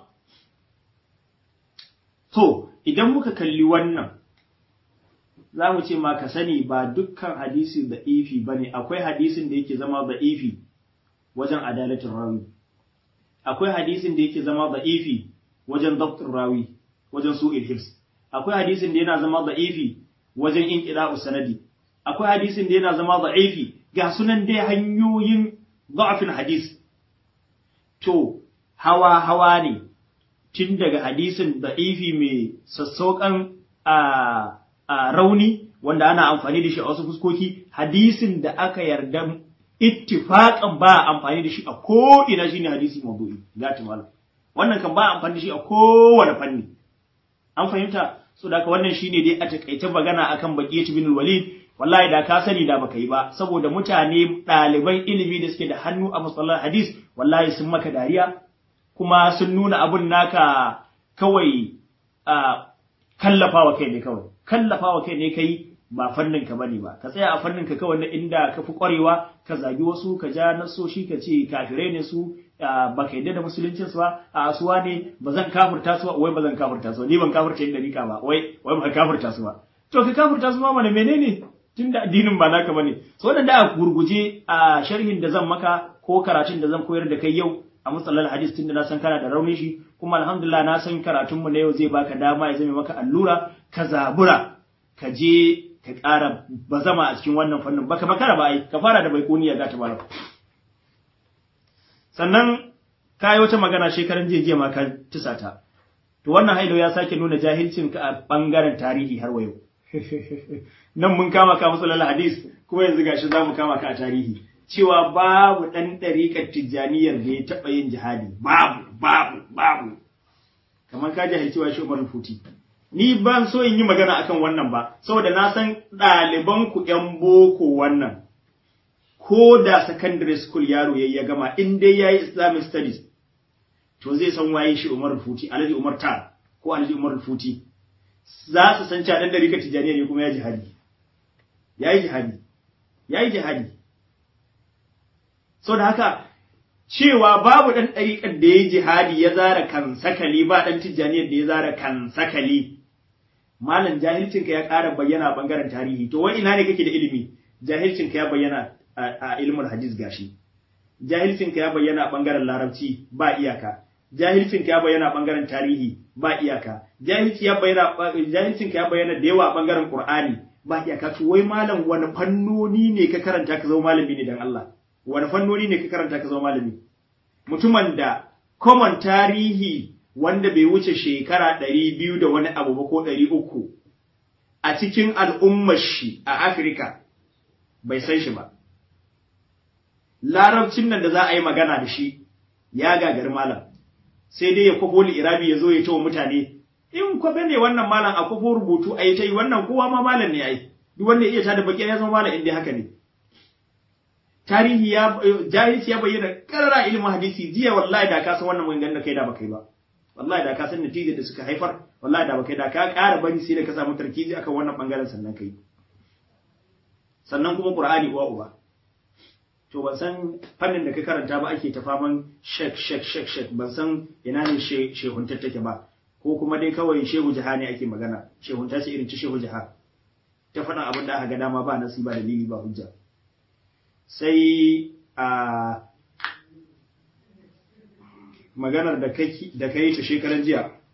to idan muka kalli wannan za mu ce ma ka sani ba dukkan hadisi da ifi bane akwai hadisin da yake zama da ifi wajen adalatin rawi akwai hadisin da yake zama da ifi wajen dabtin rawi wajen su'il hifs akwai hadisin da yana zama da ifi wajen inqida'u sanadi akwai hadisin da yana zama da'ifi ga sunan dai hanyoyin da'afin hadis to hawa hawa ne tun daga hadisin da'ifi mai sassauƙan a rauni wanda ana amfani da shi a wasu fuskoki hadisin da aka yarda ittifaqan ba amfani da shi a ko ina shine hadisi mawdu'i gati malam wannan kan ba amfani da shi a kowane fanni an fahimta so da wannan shine dai a takaice magana akan baqiyat bin walid wallahi da ka sani da baka yi ba saboda mutane ɗaliban ilimi da suke da hannu a musallar hadis wallahi sun maka dariya kuma sun nuna abun naka kawai a kallafawa kai ne kawai kallafawa kai ne kai ba fannin ka bane ba ka tsaya a fannin ka kawai na inda ka fi kwarewa ka zagi wasu ka ja nasoshi ka ce kafirai ne su ba ka yadda da musuluncin su ba a asuwa ne ba zan kafurta su ba wai ba zan kafurta su ba ni ban kafurta yin dariƙa ba wai wai ba kafurta su ba to ka kafurta su ma mana menene tunda addinin ba naka bane so wannan da a gurguje a sharhin da zan maka ko karatun da zan koyar da kai yau a musallal hadis tunda na san kana da raunin shi kuma alhamdulillah na san karatun mu na yau zai baka dama ya zame maka allura ka zabura ka je ka ƙara bazama a cikin wannan fannin baka makara ba ai ka fara da baikuniya ga ta malam sannan ka yi wata magana shekaran jiya jiya ma ka tisata to wannan hailo ya sake nuna jahilcin ka a bangaren tarihi har wayo nan mun kama ka musu hadis kuma yanzu gashi za mu kama ka a tarihi cewa babu ɗan ɗariƙar tijjaniyar da ya taɓa yin jihadi babu babu babu kamar ka jahilci wa shi umar futi ni ban so in yi magana akan wannan ba saboda na san ɗaliban ku ƴan boko wannan ko da secondary school yaro yayi ya gama in dai yayi islamic studies to zai san waye shi umar futi alhaji umar ta ko alhaji umar futi za su san cewa ɗan ɗariƙar tijjaniya ne kuma ya jihadi yayi jihadi yayi jihadi so da haka cewa babu ɗan ɗariƙar da ya jihadi ya zara kan sakali ba ɗan tijjaniyar da ya zara kan sakali malam jahilcinka ya ƙara bayyana a ɓangaren tarihi to wai ina ne kake da ilimi jahilcinka ya bayyana a ilimin hadis gashi jahilcinka ya bayyana a ɓangaren larabci ba iyaka jahilcinka ya bayyana a ɓangaren tarihi ba iyaka jahilci ya bayyana jahilcinka ya bayyana da yawa a ɓangaren qur'ani ba iyaka to wai malam wani fannoni ne ka karanta ka zama malami ne dan Allah wani fannoni ne ka karanta ka zama malami mutumin da common tarihi wanda bai wuce shekara ɗari biyu da wani abu ba ko ɗari uku a cikin al'ummar shi a Afirka bai san shi ba. Larabcin nan da za a yi magana da shi ya gagari malam, sai dai ya kwafo irabi ya zo ya wa mutane, in kwafe ne wannan malam a kwafo rubutu a yi ta yi wannan kowa ma malam ne ai, duk wanda ya iya tada baki ya zama malam inda haka ne. tarihi ya jahilci ya bayyana karara ilimin hadisi jiya wallahi da ka san wannan maganganun da kai da baka yi ba wallahi da ka san natijar da suka haifar wallahi da baka yi da ka ƙara bari sai da ka samu tarkizi akan wannan bangaren sannan kai sannan kuma qur'ani uwa uba to ban san fannin da ka karanta ba ake ta faman shek shek shek shek ban san ina ne shehuntar take ba ko kuma dai kawai shehu jaha ne ake magana shehunta ce irin ta shehu jaha ta faɗin abin da aka ga dama ba nasi ba dalili ba hujja sai a maganar da ka yi ta shekaran jiya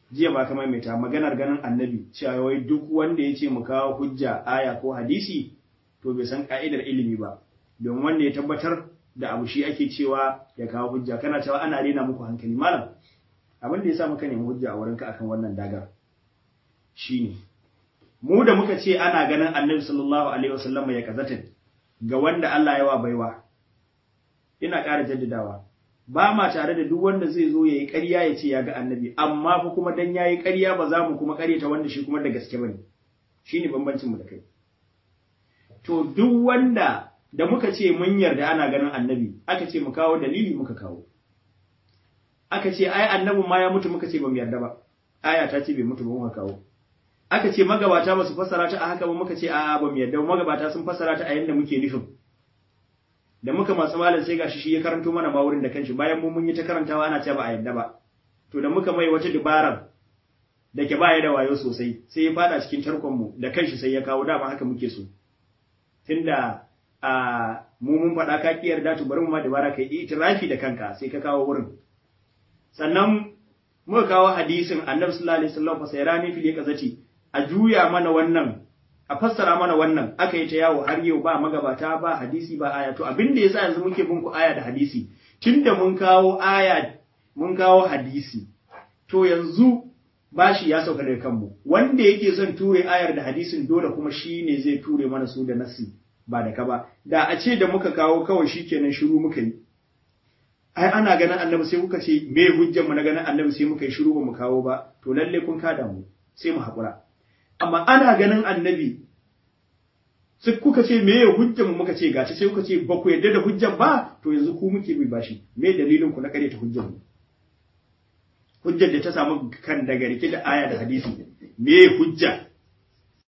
jiya ba kamar mai ta maganar ganin annabi cewa wai duk wanda ya ce mu kawo hujja aya ko hadisi to bai san ka'idar ilimi ba don wanda ya tabbatar da abu shi ake cewa ya kawo hujja kana cewa ana rena muku hankali malam abin da ya sa muka nemi hujja a wurinka akan wannan dagar shine mu da muka ce ana ganin annabi sallallahu alaihi wasallam ya kazata ga wanda Allah ya wa baiwa ina ƙara jaddadawa ba ma tare da duk wanda zai zo yayi ƙarya ya ce ya ga annabi amma fa kuma dan yayi ƙarya ba za mu kuma ƙaryata wanda shi kuma da gaske bane shine bambancin mu da kai to duk wanda da muka ce mun yarda ana ganin annabi aka ce mu kawo dalili muka kawo aka ce ai annabin ma ya mutu muka ce ba mu yarda ba aya ta ce bai mutu ba muka kawo aka ce magabata ba su fassara ta a haka ba muka ce a ba mu yarda magabata sun fassara ta a yanda muke nufin da muka masu malam sai gashi shi ya karanto mana ma wurin da kanshi bayan mu mun yi ta karantawa ana cewa ba a yarda ba to da muka mai wata dubarar da ke baya da wayo sosai sai ya fada cikin tarkon mu da kanshi sai ya kawo dama haka muke so tunda a mu mun faɗa ka ki yarda to bari mu ma dabara kai itirafi da kanka sai ka kawo wurin sannan muka kawo hadisin annabi sallallahu alaihi wasallam fasairani fil yakazati a juya mana wannan a fassara mana wannan aka yi ta yawo har yau ba magabata ba hadisi ba aya to abin da yasa yanzu muke bin ku aya da hadisi tunda mun kawo aya mun kawo hadisi to yanzu bashi ya sauka daga kanmu wanda yake son ture ayar da hadisin dole kuma shi ne zai ture mana su da nasi ba da ka ba da a ce da muka kawo kawai shikenan shiru muka yi ai ana ganin annabi sai kuka ce me hujjar mu na ganin annabi sai muka yi shiru ba mu kawo ba to lalle kun kada mu sai mu haƙura amma ana ganin annabi sai kuka ce me ya hujjar mu muka ce gaci sai kuka ce ba ku yarda da hujjar ba to yanzu ku muke bi bashi me dalilin ku na kare ta hujjar mu hujjar da ta samu kan daga rike da aya da hadisi me hujja